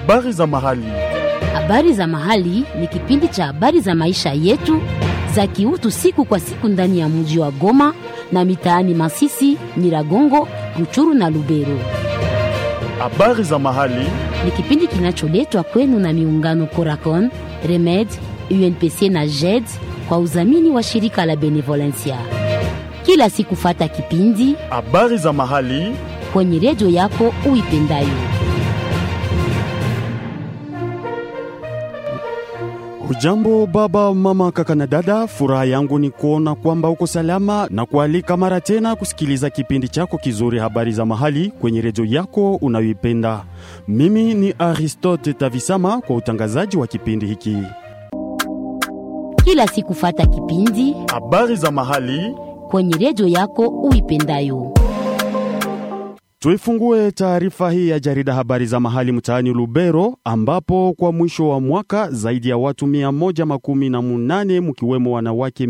Habari za mahali. Habari za mahali ni kipindi cha habari za maisha yetu za kiutu siku kwa siku ndani ya mji wa Goma na mitaani Masisi, Nyiragongo, Ruchuru na Lubero. Habari za mahali. Ni kipindi kinacholetwa kwenu na miungano Coracon, Remed, UNPC na JED kwa udhamini wa shirika la Benevolencia. Kila siku fata kipindi Habari za mahali. kwenye redio yako uipendayo. Hujambo baba, mama, kaka na dada, furaha yangu ni kuona kwamba uko salama na kualika mara tena kusikiliza kipindi chako kizuri habari za mahali kwenye redio yako unayoipenda. Mimi ni Aristote Tavisama kwa utangazaji wa kipindi hiki. Kila siku fata kipindi Habari za mahali. kwenye redio yako uipendayo. Tuifungue taarifa hii ya jarida habari za mahali mtaani Lubero, ambapo kwa mwisho wa mwaka zaidi ya watu 118 mkiwemo wanawake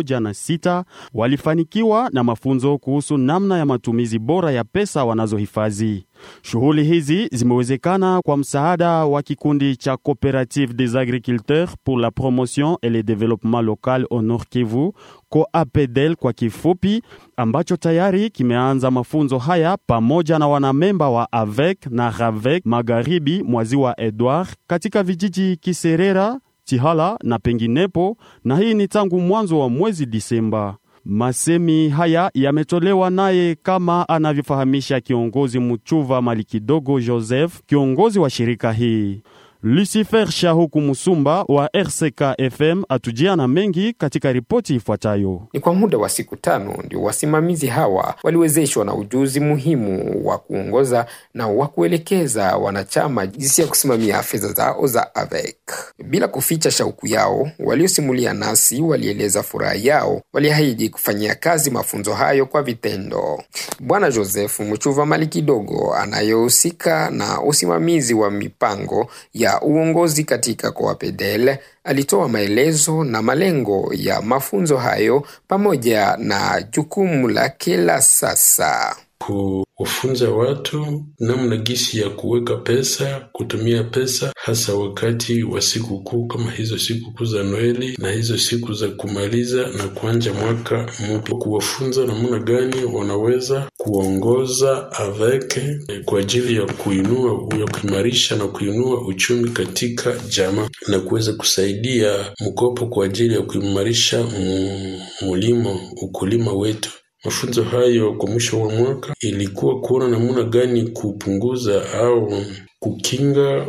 106 walifanikiwa na mafunzo kuhusu namna ya matumizi bora ya pesa wanazohifadhi. Shughuli hizi zimewezekana kwa msaada wa kikundi cha Coopérative des Agriculteurs pour la Promotion et le Développement Local au Nord Kivu, COAPEDEL kwa kifupi, ambacho tayari kimeanza mafunzo haya pamoja na wanamemba wa AVEC na RAVEC magharibi mwa ziwa Edward katika vijiji Kiserera, Tihala na penginepo, na hii ni tangu mwanzo wa mwezi Disemba. Masemi haya yametolewa naye kama anavyofahamisha kiongozi Muchuva Malikidogo Joseph, kiongozi wa shirika hii. Lucifer Shahuku Musumba wa RCK FM atujia na mengi katika ripoti ifuatayo. Ni kwa muda wa siku tano ndio wasimamizi hawa waliwezeshwa na ujuzi muhimu wa kuongoza na wa kuelekeza wanachama jinsi ya kusimamia fedha zao za AVEC. Bila kuficha shauku yao, waliosimulia nasi walieleza furaha yao, waliahidi kufanyia kazi mafunzo hayo kwa vitendo. Bwana Joseph Mchuva Mali kidogo anayehusika na usimamizi wa mipango ya uongozi katika Coapedel alitoa maelezo na malengo ya mafunzo hayo pamoja na jukumu lake la sasa. kuwafunza watu namna gisi ya kuweka pesa, kutumia pesa, hasa wakati wa sikukuu kama hizo sikukuu za Noeli na hizo siku za kumaliza na kuanja mwaka mpya, kuwafunza namna gani wanaweza kuongoza avec kwa ajili ya kuinua, ya kuimarisha na kuinua uchumi katika jamaa na kuweza kusaidia mkopo kwa ajili ya kuimarisha mulimo, ukulima wetu. Mafunzo hayo kwa mwisho wa mwaka ilikuwa kuona namna gani kupunguza au kukinga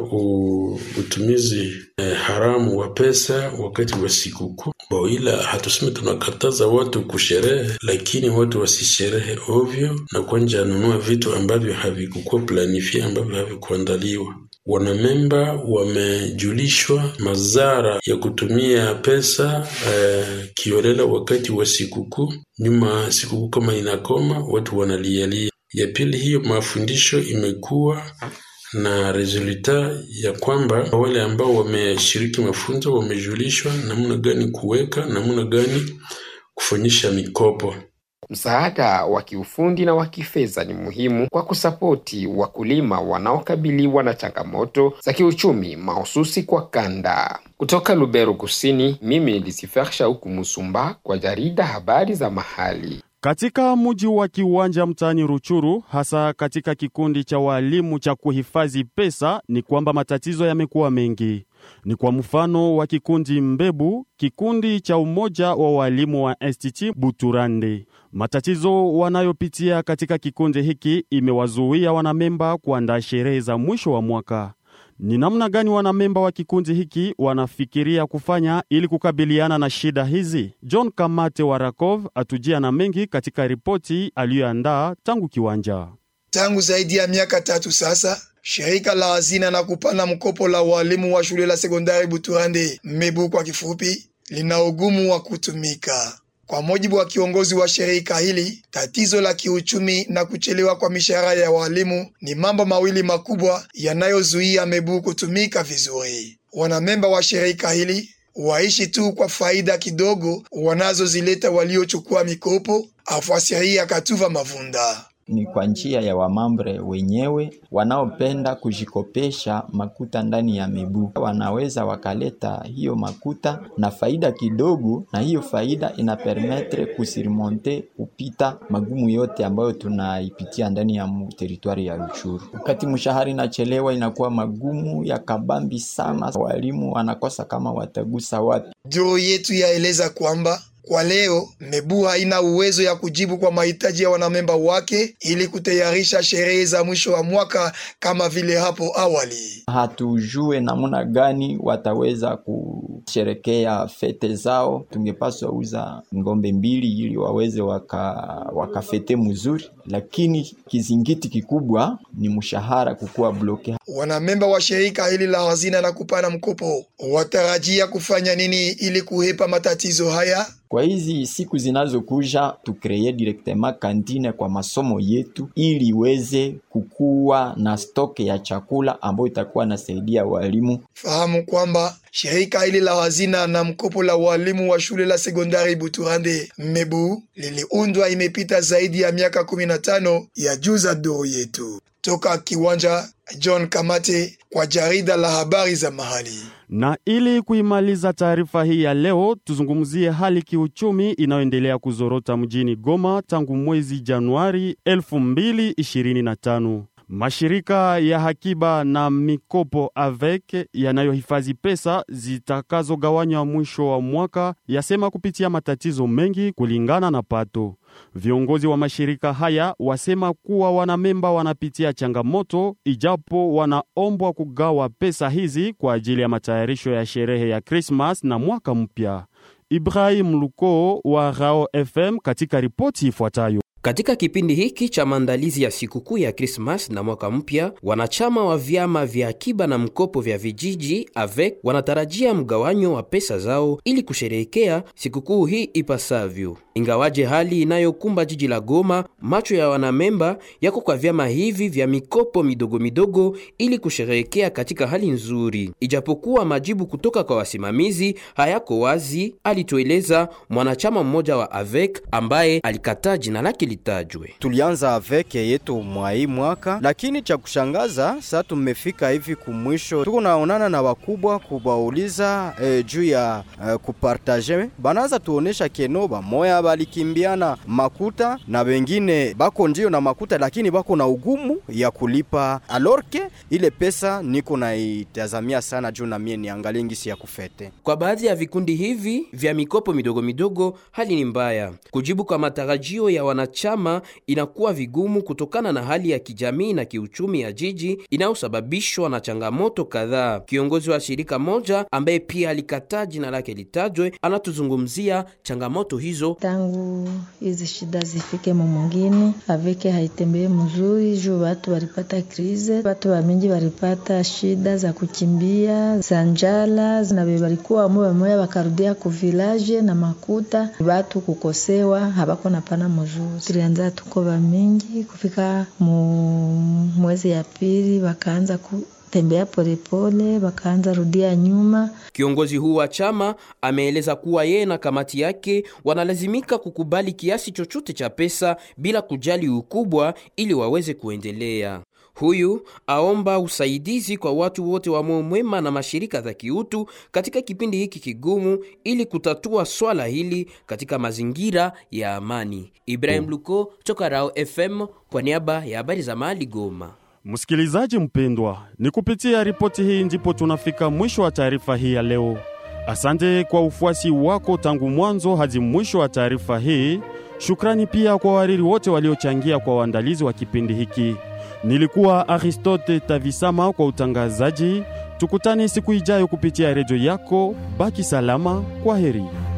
utumizi eh, haramu wa pesa wakati wa sikukuu. Ila hatuseme tunakataza watu kusherehe, lakini watu wasisherehe ovyo na kwanja anunua vitu ambavyo havikukuwa planifia, ambavyo havikuandaliwa. Wanamemba wamejulishwa madhara ya kutumia pesa eh, kiolela wakati wa sikukuu. Nyuma sikukuu kama inakoma, watu wanalialia. Ya pili, hiyo mafundisho imekuwa na resulta ya kwamba wale ambao wameshiriki mafunzo wamejulishwa namna gani kuweka, namna gani kufanyisha mikopo. Msaada wa kiufundi na wa kifedha ni muhimu kwa kusapoti wakulima wanaokabiliwa na changamoto za kiuchumi mahususi kwa kanda. Kutoka Lubero Kusini, mimi ni Lisifer Shauku Musumba kwa jarida habari za mahali. Katika mji wa Kiwanja mtaani Ruchuru, hasa katika kikundi cha walimu cha kuhifadhi pesa, ni kwamba matatizo yamekuwa mengi. Ni kwa mfano wa kikundi Mbebu, kikundi cha umoja wa walimu wa Institut Buturande. Matatizo wanayopitia katika kikundi hiki imewazuia wanamemba kuandaa sherehe za mwisho wa mwaka. Ni namna gani wanamemba wa kikundi hiki wanafikiria kufanya ili kukabiliana na shida hizi? John Kamate wa Rakov atujia na mengi katika ripoti aliyoandaa tangu kiwanja. Tangu zaidi ya miaka tatu sasa, shirika la hazina na kupana mkopo la walimu wa shule la sekondari Buturande, Mebu kwa kifupi, lina ugumu wa kutumika. Kwa mujibu wa kiongozi wa shirika hili, tatizo la kiuchumi na kuchelewa kwa mishahara ya walimu ni mambo mawili makubwa yanayozuia Mebu kutumika vizuri. Wanamemba wa shirika hili waishi tu kwa faida kidogo wanazozileta waliochukua mikopo, afuasiria Katuva Mavunda. ni kwa njia ya wamambre wenyewe wanaopenda kujikopesha makuta ndani ya Mebu. Wanaweza wakaleta hiyo makuta na faida kidogo, na hiyo faida ina permettre kusurmonte kupita magumu yote ambayo tunaipitia ndani ya teritwari ya Ruchuru. Wakati mshahara inachelewa, inakuwa magumu ya kabambi sana, walimu wanakosa kama watagusa wapi. Duru yetu yaeleza kwamba kwa leo Mebu haina uwezo ya kujibu kwa mahitaji ya wanamemba wake ili kutayarisha sherehe za mwisho wa mwaka kama vile hapo awali. Hatujue namna gani wataweza kusherekea fete zao. Tungepaswa uza ngombe mbili ili waweze waka, wakafete mzuri, lakini kizingiti kikubwa ni mshahara kukuwa bloke. Wanamemba wa shirika hili la hazina na kupana mkopo watarajia kufanya nini ili kuhepa matatizo haya? Kwa hizi siku zinazokuja tukreye directement kantine kwa masomo yetu ili iweze kukuwa na stoke ya chakula ambayo itakuwa nasaidia walimu. Fahamu kwamba shirika hili la hazina na mkopo la walimu wa shule la sekondari Buturande Mebu liliundwa imepita zaidi ya miaka 15 ya juza duru yetu. Toka kiwanja John Kamate kwa jarida la habari za mahali. Na ili kuimaliza taarifa hii ya leo, tuzungumzie hali kiuchumi inayoendelea kuzorota mjini Goma tangu mwezi Januari 2025. Mashirika ya hakiba na mikopo avec yanayohifadhi pesa zitakazogawanywa mwisho wa mwaka yasema kupitia matatizo mengi kulingana na pato. Viongozi wa mashirika haya wasema kuwa wanamemba wanapitia changamoto ijapo wanaombwa kugawa pesa hizi kwa ajili ya matayarisho ya sherehe ya Krismas na mwaka mpya. Ibrahim Luko wa Rao FM katika ripoti ifuatayo. Katika kipindi hiki cha maandalizi ya sikukuu ya Krismas na mwaka mpya, wanachama wa vyama vya akiba na mkopo vya vijiji avec wanatarajia mgawanyo wa pesa zao ili kusherehekea sikukuu hii ipasavyo. Ingawaje hali inayokumba jiji la Goma, macho ya wanamemba yako kwa vyama hivi vya mikopo midogo midogo ili kusherehekea katika hali nzuri, ijapokuwa majibu kutoka kwa wasimamizi hayako wazi, alitueleza mwanachama mmoja wa avec ambaye alikataa jina lake litajwe. Tulianza aveke yetu mwa hii mwaka, lakini cha kushangaza sasa tumefika hivi kumwisho, tuko naonana na wakubwa kubauliza eh, juu ya eh, kupartaje. Banaanza tuonesha keno bamoya balikimbiana makuta na wengine bako ndio na makuta, lakini bako na ugumu ya kulipa, alorke ile pesa niko naitazamia sana juu na mie niangalie ngisi ya kufete. Kwa baadhi ya vikundi hivi vya mikopo midogo midogo, hali ni mbaya. Kujibu kwa matarajio ya wanachama inakuwa vigumu kutokana na hali ya kijamii na kiuchumi ya jiji inayosababishwa na changamoto kadhaa. Kiongozi wa shirika moja ambaye pia alikataa jina lake litajwe, anatuzungumzia changamoto hizo. Tangu hizi shida zifike mumungini, aveke haitembee mzuri juu watu walipata krize, watu wamingi walipata shida za kukimbia za njala, na walikuwa wamoya wamoya wakarudia kuvilaje na makuta, watu kukosewa habako na pana mzuri. Tulianza tuko bamingi kufika mu mwezi ya pili wakaanza ku tembea polepole wakaanza rudia nyuma. Kiongozi huu wa chama ameeleza kuwa yeye na kamati yake wanalazimika kukubali kiasi chochote cha pesa bila kujali ukubwa ili waweze kuendelea. Huyu aomba usaidizi kwa watu wote wa moyo mwema na mashirika za kiutu katika kipindi hiki kigumu ili kutatua swala hili katika mazingira ya amani. Ibrahim Luko toka Rao FM kwa niaba ya habari za Mali Goma. Msikilizaji mpendwa, ni kupitia ripoti hii ndipo tunafika mwisho wa taarifa hii ya leo. Asante kwa ufuasi wako tangu mwanzo hadi mwisho wa taarifa hii. Shukrani pia kwa wariri wote waliochangia kwa uandalizi wa kipindi hiki. Nilikuwa Aristote Tavisama kwa utangazaji. Tukutane siku ijayo kupitia redio yako. Baki salama, kwa heri.